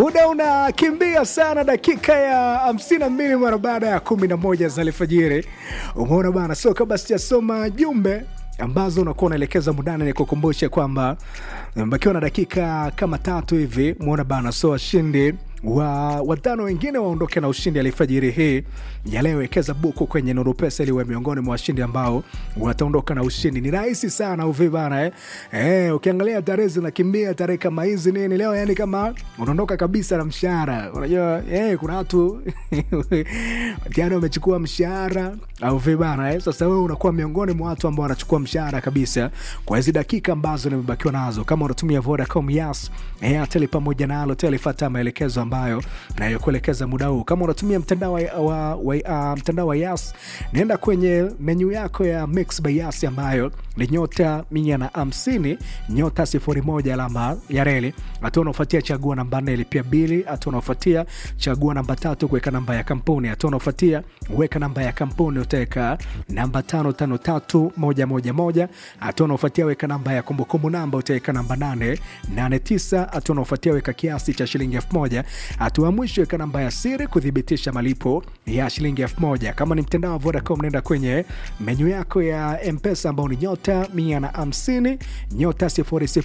Muda unakimbia sana, dakika ya hamsini na mbili mara baada ya kumi na moja za alfajiri. Umeona bana, so kabla sijasoma jumbe ambazo unakuwa unaelekeza mudani, ni kukumbusha kwamba bakiwa na dakika kama tatu hivi, umeona bana, so washindi wa watano wengine waondoke na ushindi alifajiri hii ya leo. Wekeza buku kwenye Nuru Pesa ili uwe miongoni mwa washindi ambao wataondoka na ushindi. Ni rahisi sana uvi bana eh? Eh, ukiangalia tarehe zinakimbia tarehe kama hizi nini leo, yani kama unaondoka kabisa na mshahara. Unajua eh, kuna watu tayari wamechukua mshahara au vi bana eh? Sasa wewe unakuwa miongoni mwa watu ambao wanachukua mshahara kabisa kwa hizi dakika ambazo nimebakiwa nazo. Kama unatumia Vodacom, Yas, Airtel pamoja na Halotel, fuata maelekezo ambayo nayokuelekeza muda huu. Kama unatumia mtandao wa, wa, wa, uh, mtandao wa Yas, nenda kwenye menyu yako ya Mix by Yas ambayo ni nyota mia na hamsini nyota sifuri moja alama ya reli. Hatua unaofuatia chagua namba nne lipia bili. Hatua unaofuatia chagua namba tatu kuweka namba ya kampuni. Hatua unaofuatia weka namba ya kampuni, utaweka namba tano tano tatu moja moja moja. Hatua unaofuatia weka namba ya kumbukumbu namba, utaweka namba nane nane tisa. Hatua unaofuatia weka kiasi cha shilingi elfu moja. Hatua ya mwisho weka namba ya siri kuthibitisha malipo ya shilingi elfu moja. Kama ni mtandao wa Vodacom, nenda kwenye menyu yako ya Mpesa ambao ni nyota mia na hamsini nyota sifuri sifuri